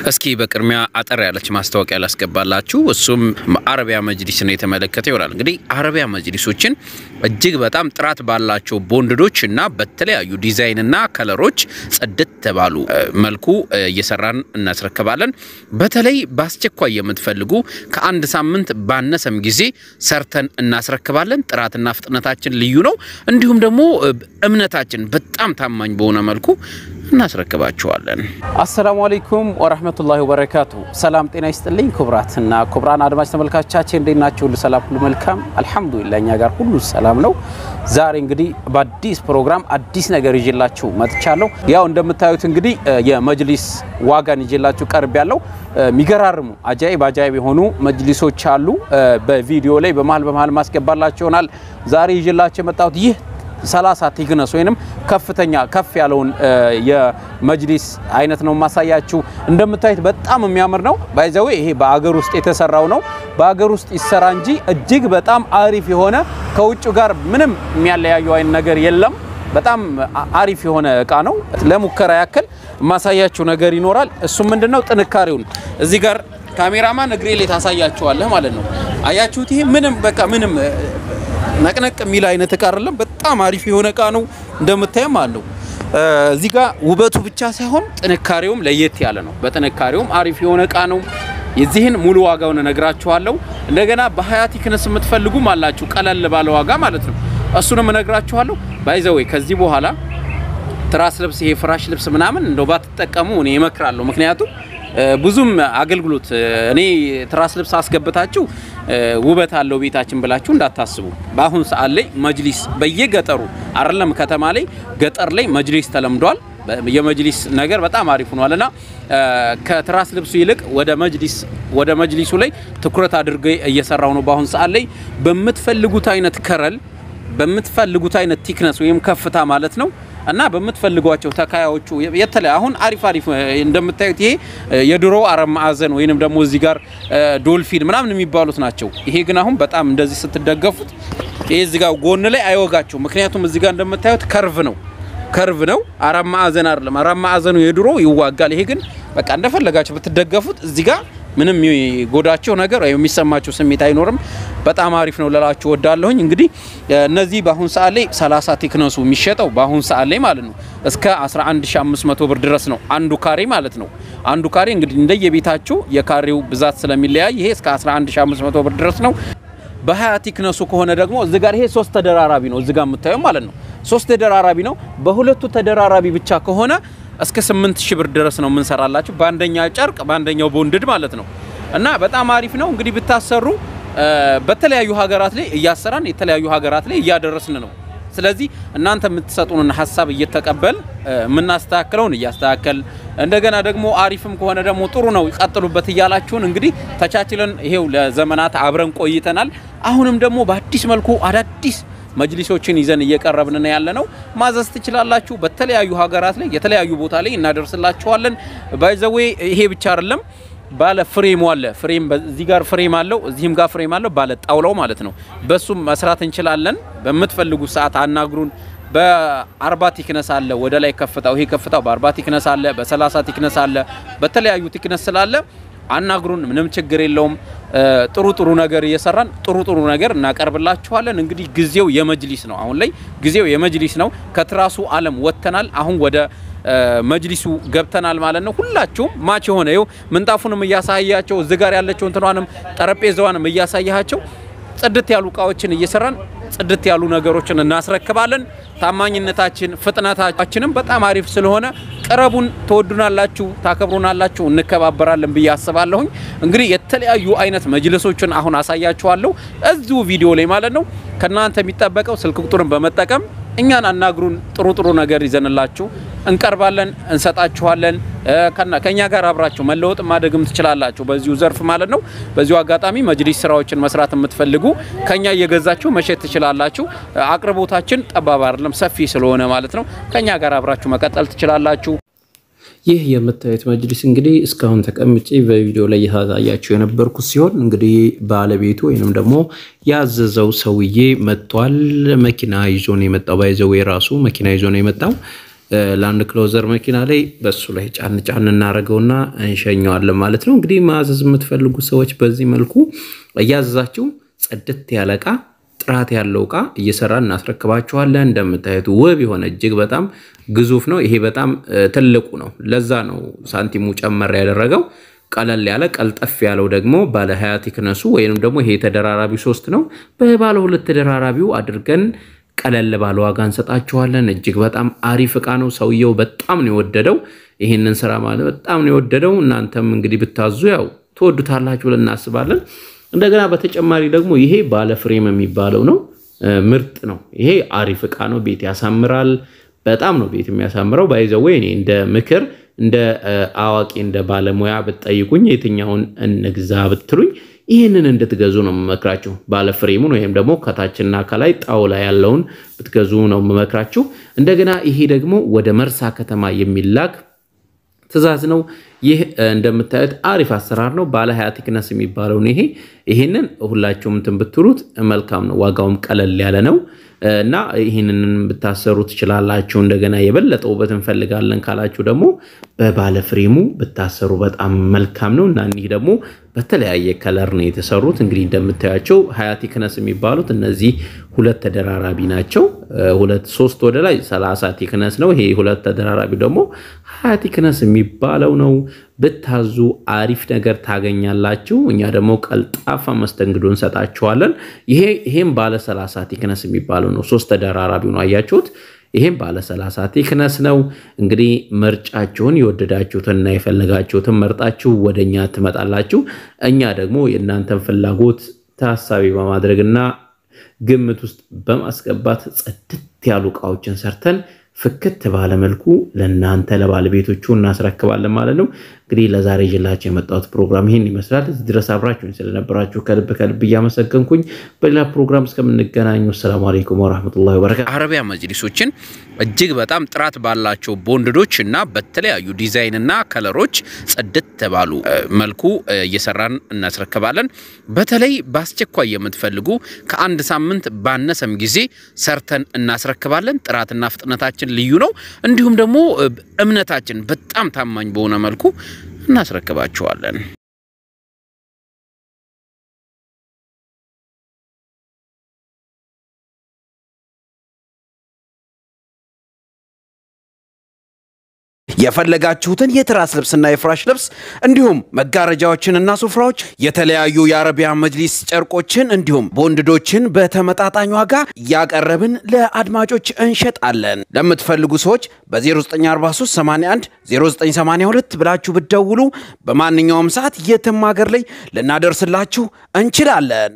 እስኪ በቅድሚያ አጠር ያለች ማስታወቂያ ላስገባላችሁ። እሱም አረቢያ መጅሊስን የተመለከተ ይሆናል። እንግዲህ አረቢያ መጅሊሶችን እጅግ በጣም ጥራት ባላቸው ቦንድዶች እና በተለያዩ ዲዛይንና ከለሮች ጽድት ባሉ መልኩ እየሰራን እናስረክባለን። በተለይ በአስቸኳይ የምትፈልጉ ከአንድ ሳምንት ባነሰም ጊዜ ሰርተን እናስረክባለን። ጥራትና ፍጥነታችን ልዩ ነው። እንዲሁም ደግሞ እምነታችን በጣም ታማኝ በሆነ መልኩ እናስረክባችኋለን። አሰላሙ አለይኩም ወረህመቱላሂ ወበረካቱ። ሰላም ጤና ይስጥልኝ ክቡራትና ክቡራን አድማጭ ተመልካቾቻችን እንዴት ናችሁ? ሁሉ ሰላም፣ ሁሉ መልካም አልሐምዱሊላህ። እኛ ጋር ሁሉ ሰላም ነው። ዛሬ እንግዲህ በአዲስ ፕሮግራም አዲስ ነገር ይዤላችሁ መጥቻለሁ። ያው እንደምታዩት እንግዲህ የመጅሊስ ዋጋን ይዤላችሁ ቀርብ ያለው የሚገራርሙ አጃይብ አጃይብ የሆኑ መጅሊሶች አሉ። በቪዲዮ ላይ በመሀል በመሀል ማስገባላችሁ ይሆናል። ዛሬ ይዤላችሁ የመጣሁት ይህ 30 ቲክነስ ወይንም ከፍተኛ ከፍ ያለውን የመጅሊስ አይነት ነው ማሳያችሁ። እንደምታዩት በጣም የሚያምር ነው። ባይዘዌ ይሄ በአገር ውስጥ የተሰራው ነው። በአገር ውስጥ ይሰራ እንጂ እጅግ በጣም አሪፍ የሆነ ከውጭ ጋር ምንም የሚያለያየው አይነት ነገር የለም። በጣም አሪፍ የሆነ እቃ ነው። ለሙከራ ያክል ማሳያችሁ ነገር ይኖራል። እሱም ምንድነው ጥንካሬውን እዚህ ጋር ካሜራማን እግሬ ላይ ታሳያችኋለህ ማለት ነው። አያችሁት? ይሄ ምንም በቃ ምንም ነቅነቅ የሚል አይነት እቃ አይደለም። በጣም አሪፍ የሆነ እቃ ነው። እንደምታየም አለው እዚህ ጋር ውበቱ ብቻ ሳይሆን ጥንካሬውም ለየት ያለ ነው። በጥንካሬውም አሪፍ የሆነ እቃ ነው። የዚህን ሙሉ ዋጋውን እነግራችኋለሁ። እንደገና በሀያ ቲክነስ የምትፈልጉም አላችሁ፣ ቀለል ባለ ዋጋ ማለት ነው። እሱንም እነግራችኋለሁ። ባይዘወይ ከዚህ በኋላ ትራስ ልብስ፣ ይሄ ፍራሽ ልብስ ምናምን እንደው ባትጠቀሙ እኔ እመክራለሁ። ምክንያቱም ብዙም አገልግሎት እኔ ትራስ ልብስ አስገብታችሁ ውበት አለው ቤታችን ብላችሁ እንዳታስቡ። በአሁን ሰዓት ላይ መጅሊስ በየገጠሩ አይደለም ከተማ ላይ ገጠር ላይ መጅሊስ ተለምዷል። የመጅሊስ ነገር በጣም አሪፍ ሆኗል እና ከትራስ ልብሱ ይልቅ ወደ መጅሊስ ወደ መጅሊሱ ላይ ትኩረት አድርገ እየሰራው ነው። በአሁን ሰዓት ላይ በምትፈልጉት አይነት ከረል በምትፈልጉት አይነት ቲክነስ ወይም ከፍታ ማለት ነው እና በምትፈልጓቸው ተካያዎቹ የተለያ አሁን አሪፍ አሪፍ እንደምታዩት ይሄ የድሮ አራት ማዕዘን ወይንም ደግሞ እዚህ ጋር ዶልፊን ምናምን የሚባሉት ናቸው። ይሄ ግን አሁን በጣም እንደዚህ ስትደገፉት ይሄ እዚህ ጋር ጎን ላይ አይወጋቸው። ምክንያቱም እዚህ ጋር እንደምታዩት ከርቭ ነው ከርቭ ነው። አራት ማዕዘን አይደለም። አራት ማዕዘኑ የድሮ ይዋጋል። ይሄ ግን በቃ እንደፈለጋቸው ብትደገፉት እዚህ ጋር ምንም የሚጎዳቸው ነገር ወይም የሚሰማቸው ስሜት አይኖርም። በጣም አሪፍ ነው ልላችሁ ወዳለሁኝ። እንግዲህ እነዚህ በአሁን ሰዓት ላይ 30 ቲክነሱ የሚሸጠው በአሁን ሰዓት ላይ ማለት ነው እስከ 11500 ብር ድረስ ነው አንዱ ካሬ ማለት ነው። አንዱ ካሬ እንግዲህ እንደየቤታችሁ የካሬው ብዛት ስለሚለያይ ይሄ እስከ 11500 ብር ድረስ ነው። በሀያ ቲክነሱ ከሆነ ደግሞ እዚህ ጋር ይሄ ሶስት ተደራራቢ ነው እዚህ ጋር የምታየው ማለት ነው። ሶስት ተደራራቢ ነው። በሁለቱ ተደራራቢ ብቻ ከሆነ እስከ 8000 ብር ድረስ ነው የምንሰራላችሁ በአንደኛ ጨርቅ በአንደኛው ቦንድድ ማለት ነው። እና በጣም አሪፍ ነው እንግዲህ ብታሰሩ በተለያዩ ሀገራት ላይ እያሰራን የተለያዩ ሀገራት ላይ እያደረስን ነው። ስለዚህ እናንተ የምትሰጡንን ሀሳብ እየተቀበል የምናስተካክለውን እያስተካከል እንደገና ደግሞ አሪፍም ከሆነ ደግሞ ጥሩ ነው ይቀጥሉበት እያላችሁን እንግዲህ ተቻችለን ይሄው ለዘመናት አብረን ቆይተናል። አሁንም ደግሞ በአዲስ መልኩ አዳዲስ መጅሊሶችን ይዘን እየቀረብን ያለ ነው። ማዘዝ ትችላላችሁ። በተለያዩ ሀገራት ላይ የተለያዩ ቦታ ላይ እናደርስላችኋለን። ባይዘዌ ይሄ ብቻ አይደለም፣ ባለ ፍሬሙ አለ። ፍሬም እዚህ ጋር ፍሬም አለው፣ እዚህም ጋር ፍሬም አለው። ባለ ጣውላው ማለት ነው። በሱም መስራት እንችላለን። በምትፈልጉ ሰዓት አናግሩን። በአርባ ቲክነስ አለ ወደ ላይ ከፍታው፣ ይሄ ከፍታው በአርባ ቲክነስ አለ፣ በሰላሳ ቲክነስ አለ፣ በተለያዩ ቲክነስ ስላለ አናግሩን። ምንም ችግር የለውም። ጥሩ ጥሩ ነገር እየሰራን ጥሩ ጥሩ ነገር እናቀርብላችኋለን። እንግዲህ ጊዜው የመጅሊስ ነው። አሁን ላይ ጊዜው የመጅሊስ ነው። ከትራሱ ዓለም ወጥተናል። አሁን ወደ መጅሊሱ ገብተናል ማለት ነው። ሁላችሁም ማች የሆነ ይኸው ምንጣፉንም እያሳያቸው እዚህ ጋር ያለችው እንትኗንም ጠረጴዛዋንም እያሳያቸው ጽድት ያሉ እቃዎችን እየሰራን ጽድት ያሉ ነገሮችን እናስረክባለን። ታማኝነታችን ፍጥነታችንም በጣም አሪፍ ስለሆነ ቅረቡን፣ ትወዱናላችሁ፣ ታከብሩናላችሁ፣ እንከባበራለን ብዬ አስባለሁኝ። እንግዲህ የተለያዩ አይነት መጅልሶችን አሁን አሳያችኋለሁ እዚሁ ቪዲዮ ላይ ማለት ነው። ከእናንተ የሚጠበቀው ስልክ ቁጥርን በመጠቀም እኛን አናግሩን። ጥሩ ጥሩ ነገር ይዘንላችሁ እንቀርባለን፣ እንሰጣችኋለን። ከኛ ጋር አብራችሁ መለወጥ ማደግም ትችላላችሁ በዚሁ ዘርፍ ማለት ነው። በዚሁ አጋጣሚ መጅሊስ ስራዎችን መስራት የምትፈልጉ ከኛ እየገዛችሁ መሸጥ ትችላላችሁ። አቅርቦታችን ጠባብ አይደለም፣ ሰፊ ስለሆነ ማለት ነው። ከኛ ጋር አብራችሁ መቀጠል ትችላላችሁ። ይህ የምታዩት መጅሊስ እንግዲህ እስካሁን ተቀምጬ በቪዲዮ ላይ እያሳያችሁ የነበርኩት ሲሆን እንግዲህ ባለቤቱ ወይንም ደግሞ ያዘዘው ሰውዬ መጥቷል። መኪና ይዞ ነው የመጣው። ባይዘው የራሱ መኪና ይዞ ነው የመጣው። ላንድ ክሎዘር መኪና ላይ በሱ ላይ ጫን ጫን እናደርገውና እንሸኘዋለን ማለት ነው። እንግዲህ ማዘዝ የምትፈልጉ ሰዎች በዚህ መልኩ እያዘዛችሁ ጽድት ያለ እቃ ጥራት ያለው እቃ እየሰራን እናስረክባችኋለን። እንደምታዩት ውብ የሆነ እጅግ በጣም ግዙፍ ነው። ይሄ በጣም ትልቁ ነው። ለዛ ነው ሳንቲሙ ጨመር ያደረገው። ቀለል ያለ ቀልጠፍ ያለው ደግሞ ባለ ሀያ ቲክነሱ ወይንም ደግሞ ይሄ ተደራራቢው ሶስት ነው። በባለ ሁለት ተደራራቢው አድርገን ቀለል ባለ ዋጋ እንሰጣችኋለን። እጅግ በጣም አሪፍ እቃ ነው። ሰውየው በጣም ነው የወደደው ይህንን ስራ ማለት በጣም ነው የወደደው። እናንተም እንግዲህ ብታዙ ያው ትወዱታላችሁ ብለን እናስባለን። እንደገና በተጨማሪ ደግሞ ይሄ ባለ ፍሬም የሚባለው ነው። ምርጥ ነው። ይሄ አሪፍ እቃ ነው። ቤት ያሳምራል። በጣም ነው ቤት የሚያሳምረው። ባይዘወይ እኔ እንደ ምክር እንደ አዋቂ እንደ ባለሙያ ብትጠይቁኝ የትኛውን እንግዛ ብትሉኝ ይህንን እንድትገዙ ነው የምመክራችሁ። ባለ ፍሬሙን ወይም ደግሞ ከታችና ከላይ ጣውላ ያለውን ብትገዙ ነው የምመክራችሁ። እንደገና ይሄ ደግሞ ወደ መርሳ ከተማ የሚላክ ትዕዛዝ ነው። ይህ እንደምታዩት አሪፍ አሰራር ነው። ባለ ሀያ ቲክነስ የሚባለውን ይሄ ይህንን ሁላችሁም እንትን ብትሉት መልካም ነው። ዋጋውም ቀለል ያለ ነው እና ይህንን ብታሰሩ ትችላላችሁ። እንደገና የበለጠ ውበት እንፈልጋለን ካላችሁ ደግሞ በባለ ፍሬሙ ብታሰሩ በጣም መልካም ነው እና እኒህ ደግሞ በተለያየ ከለር ነው የተሰሩት። እንግዲህ እንደምታያቸው ሀያ ቲክነስ የሚባሉት እነዚህ ሁለት ተደራራቢ ናቸው። ሁለት ሶስት ወደ ላይ ሰላሳ ቲክነስ ነው። ይሄ ሁለት ተደራራቢ ደግሞ ሀያ ቲክነስ የሚባለው ነው። ብታዙ አሪፍ ነገር ታገኛላችሁ። እኛ ደግሞ ቀልጣፋ መስተንግዶ እንሰጣችኋለን። ይሄ ይሄም ባለ ሰላሳ ቲክነስ የሚባለው ነው። ሶስት ተደራራቢው ነው አያችሁት። ይሄም ባለ 30 ቲክነስ ነው። እንግዲህ ምርጫችሁን የወደዳችሁትንና የፈለጋችሁትን መርጣችሁ ወደኛ ትመጣላችሁ። እኛ ደግሞ የእናንተን ፍላጎት ታሳቢ በማድረግና ግምት ውስጥ በማስገባት ጽድት ያሉ እቃዎችን ሰርተን ፍክት ባለ መልኩ ለእናንተ ለባለቤቶቹ እናስረክባለን ማለት ነው። እንግዲህ ለዛሬ ይዤላችሁ የመጣሁት ፕሮግራም ይህን ይመስላል። እዚህ ድረስ አብራችሁኝ ስለነበራችሁ ከልብ ከልብ እያመሰገንኩኝ በሌላ ፕሮግራም እስከምንገናኙ አሰላሙ አለይኩም ወረህመቱላሂ ወበረካቱ። አረቢያ መጅሊሶችን እጅግ በጣም ጥራት ባላቸው ቦንድዶች እና በተለያዩ ዲዛይን እና ከለሮች ጽድት ባሉ መልኩ እየሰራን እናስረክባለን። በተለይ በአስቸኳይ የምትፈልጉ ከአንድ ሳምንት ባነሰም ጊዜ ሰርተን እናስረክባለን። ጥራትና ፍጥነታችን ልዩ ነው። እንዲሁም ደግሞ እምነታችን በጣም ታማኝ በሆነ መልኩ እናስረክባችኋለን። የፈለጋችሁትን የትራስ ልብስና የፍራሽ ልብስ እንዲሁም መጋረጃዎችንና ሱፍራዎች፣ የተለያዩ የአረቢያ መጅሊስ ጨርቆችን እንዲሁም ቦንድዶችን በተመጣጣኝ ዋጋ እያቀረብን ለአድማጮች እንሸጣለን። ለምትፈልጉ ሰዎች በ0943 81 0982 ብላችሁ ብትደውሉ በማንኛውም ሰዓት የትም ሀገር ላይ ልናደርስላችሁ እንችላለን።